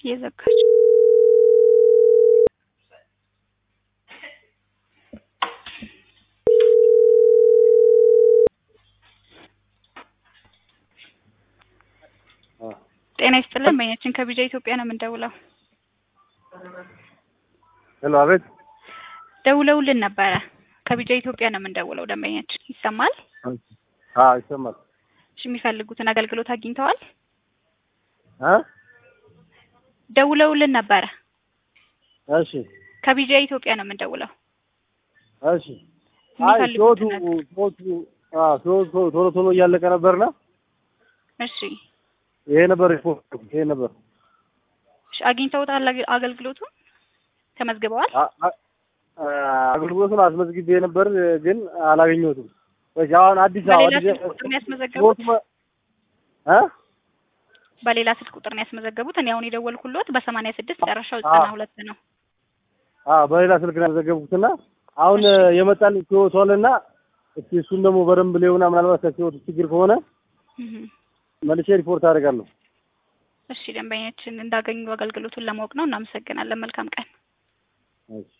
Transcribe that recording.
እየዘጋች ጤና ይስጥልን። በኛችን ከቢጃ ኢትዮጵያ ነው የምንደውለው። ሄሎ፣ አቤት። ደውለውልን ነበረ። ከቢጃ ኢትዮጵያ ነው የምንደውለው። ደንበኛችን ይሰማል? አዎ ይሰማል። እሺ፣ የሚፈልጉትን አገልግሎት አግኝተዋል? እ ደውለውልን ነበረ። እሺ፣ ከቢጃ ኢትዮጵያ ነው የምንደውለው። እሺ። አይ ህይወቱ የሚፈልጉትን ነገር ህይወቱ አዎ ህይወቱ ቶሎ ቶሎ እያለቀ ነበርና እሺ፣ ይሄ ነበር ሪፖርት ይሄ ነበር። እሺ፣ አግኝተውታል? አገ- አገልግሎቱን ተመዝግበዋል? አ- አ- አገልግሎቱን አስመዝግቤ ነበር ግን አላገኘሁትም። ወይ አሁን አዲስ አበባ በሌላ አዲስ ስልክ ቁጥር ነው ያስመዘገቡት? ህይወቱ መ- እ በሌላ ስልክ ቁጥር ነው ያስመዘገቡት? እኔ አሁን የደወልኩልዎት በሰማንያ ስድስት ጨረሻው አዎ። ዘጠና ሁለት ነው። አዎ በሌላ ስልክ ነው ያዘገብኩትና አሁን እሺ። የመጣልኝ ህይወቱ አለና እስኪ እሱን ደግሞ በደንብ ሊሆና ምናልባት ከህይወቱ ችግር ከሆነ እህ። መልሼ ሪፖርት አደርጋለሁ። እሺ፣ ደንበኛችን እንዳገኙ አገልግሎቱን ለማወቅ ነው። እናመሰግናለን። መልካም ቀን። እሺ